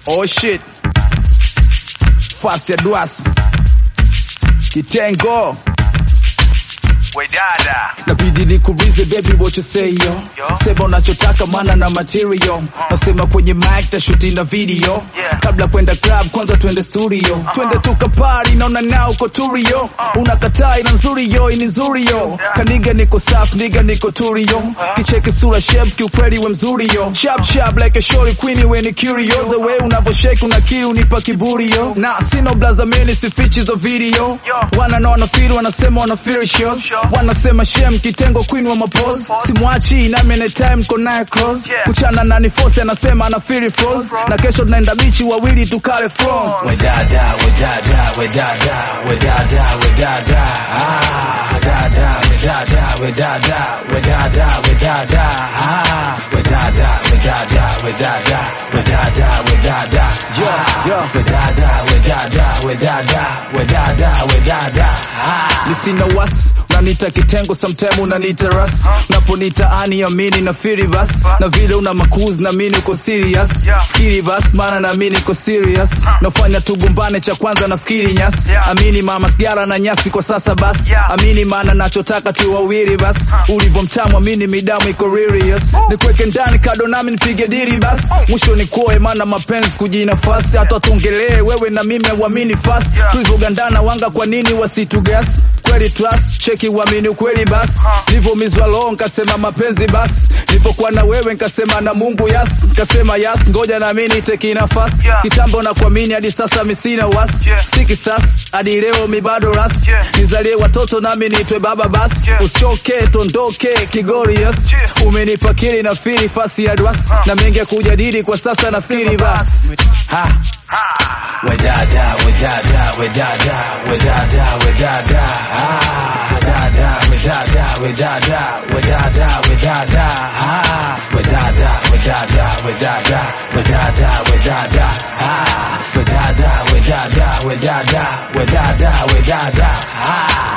Oh shit. Fasi ya duas. Kitengo. We dada. Nabidi nikuulize baby what you say yo. Yo. Sema unachotaka maana na material. Nasema kwenye mic tashuti na video. Yeah. Kabla kwenda club kwanza twende studio. Twende tukapari naona nao uko turio. Unakataa ina nzuri yo ini nzuri yo. Kaniga niko safi niga niko turio. Kicheki sura shape kiukweli we mzuri yo. Sharp sharp like a shorty queen we ni curious. The way unavyoshake unakiri unipa kiburi yo. Na sino blaza mimi sifichi zo video. Yo. Wana na wana feel wanasema wana feel shows. Sure. Wanasema shem kitengo queen wa mapose. Simwachi na mene time kona cross. Yeah. Kuchana na ni force anasema ana feel froze. Na kesho tunaenda bichi wawili tukale froze. We dada, we dada, we dada, we dada, we dada, ah, dada, we dada, we dada, we dada, we dada, ah, we dada, we dada, we dada, we dada, we dada, Yeah, yeah. we dada, we dada, we dada, we dada, we dada, ah. Nisina was unanita kitengo sometime unanita ras naponita ani amini na firi bas na vile una makuzi na mimi uko serious Yeah. fikiri bas maana na mimi niko serious nafanya tugombane cha kwanza nafikiri nyasi Yeah. amini mama sigara na nyasi kwa sasa bas Yeah. amini maana nachotaka tu wawili bas ulivyo mtamu amini midamu iko serious nikweke ndani kado nami nipige diri bas mwisho ni kuoe maana mapenzi kujinafasi hata tuongelee wewe na mimi auamini fast Yeah. tulivyogandana wanga kwa nini wasitugas kweli trust cheki uamini ukweli basi nilivyomizwa roho nkasema mapenzi basi nilipokuwa na wewe nkasema na Mungu yas nkasema yas ngoja na mimi niteki nafasi Yeah. kitambo na kuamini hadi sasa mimi sina wasi Yeah. si kisasi hadi leo mi bado ras Yeah. nizalie watoto nami niitwe baba basi Yeah. usichoke tondoke kigori yes Yeah. umenipa kili na fili fasi ya dwas na mengi ya kujadili kwa sasa nafikiri basi ha We dada, we dada, we dada, we dada, we dada, ah, dada, we dada, we dada, we dada, we dada, ah, we dada, we dada, we dada, we dada, we dada, ah, we dada, we dada, we dada, we dada, we dada, ah.